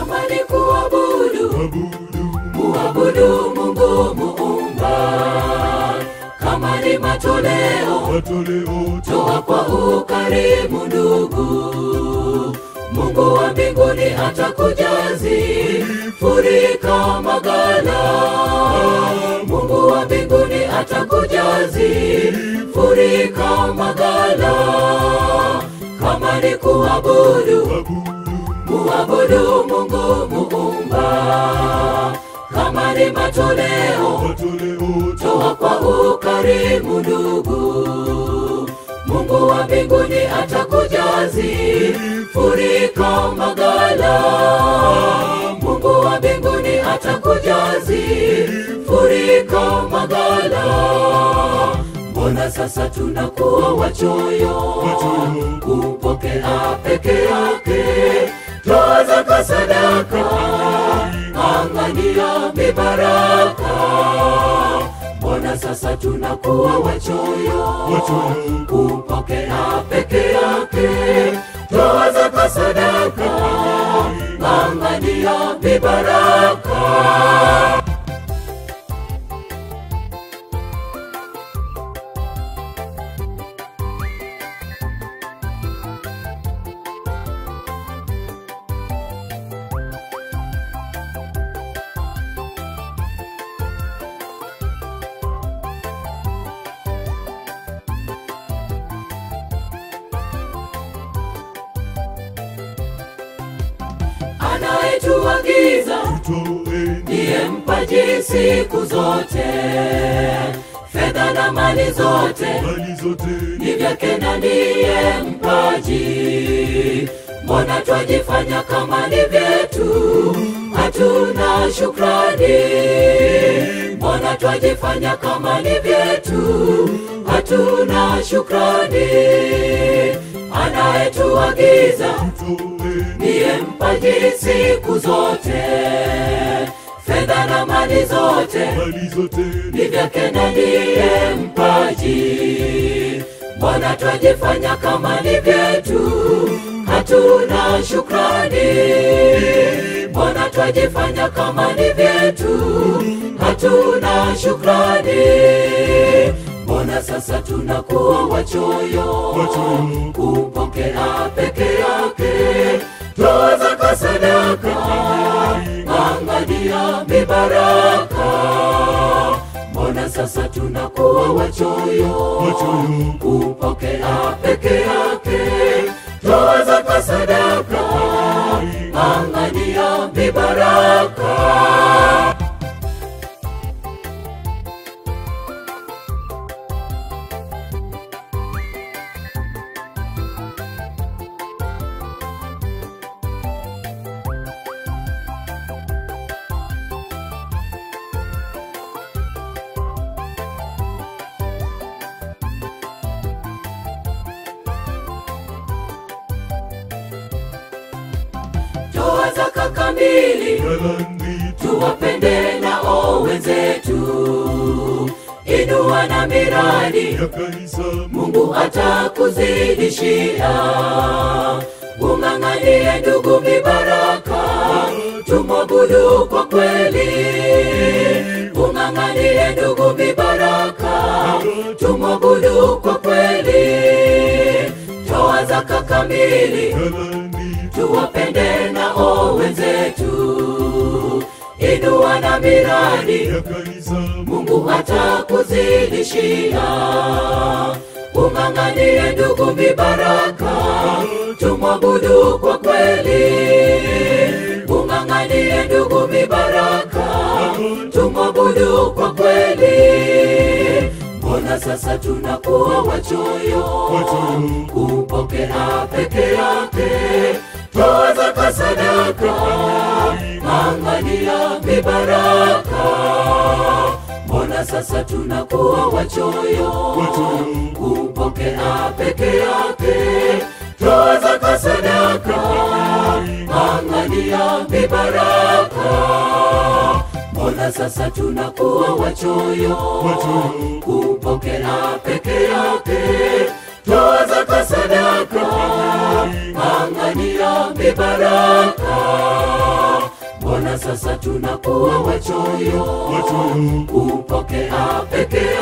kama ni kuabudu Abudu, muabudu Mungu muumba, kama ni matoleo matoleo toa kwa ukarimu ndugu. Mungu wa mbinguni atakujazi furika magala. Mungu wa mbinguni atakujazi furika magala. Kama ni kuabudu Abudu, muabudu Mungu muumba, kama ni matoleo matoleo toa kwa ukarimu ndugu. Mungu wa mbinguni atakujazi furika magala. Mungu wa mbinguni atakujazi furika magala. Mbona sasa tunakuwa wachoyo Wachoyo. kupokea peke yake toa zaka sadaka, angania mibaraka mbona sasa tunakuwa wachoyo Wachoyo. kupokea peke yake toa zaka sadaka ng'ang'ania mibaraka anayetuagiza toeni ndiye mpaji siku zote fedha na mali zote mali zote ni vyake na ndiye mpaji. Mbona twajifanya kama ni vyetu, hatuna shukrani? Mbona twajifanya kama ni vyetu, hatuna shukrani? Anayetuagiza toeni ndiye mpaji siku zote, fedha na mali zote mali zote ni vyake na ndiye mpaji. Mbona twajifanya kama ni vyetu, hatuna shukrani? Mbona twajifanya kama ni vyetu, hatuna shukrani? Mbona sasa tunakuwa wachoyo Wachoyo. kupokea peke yake toa zaka sadaka, angania mibaraka mbona sasa tunakuwa wachoyo Wachoyo. kupokea peke yake toa zaka sadaka angania mibaraka toa zaka kamili galani tuwapende nao wenzetu inua na miradi ya kanisa Mungu atakuzidishia. Ung'ang'anie ndugu mibaraka, tumwabudu kwa kweli. Ung'ang'anie ndugu mibaraka, tumwabudu kwa kweli. Toa zaka kamili, galani tuwapende nao wenzetu. Inua na miradi ya kanisa Mungu atakuzidishia. Ung'ang'anie ndugu mibaraka, tumwabudu kwa kweli. Ung'ang'anie ndugu mibaraka, tumwabudu kwa kweli. Mbona sasa tunakuwa wachoyo Wachoyo. kupokea peke yake toa zaka sadaka, ng'ang'ania mibaraka mbona sasa tunakuwa wachoyo Wachoyo. kupokea peke yake toa zaka sadaka ng'ang'ania mibaraka mbona sasa tunakuwa wachoyo Wachoyo. kupokea peke yake toa zaka sadaka ng'ang'ania mibaraka sasa tunakuwa wachoyo Wachoyo. kupokea peke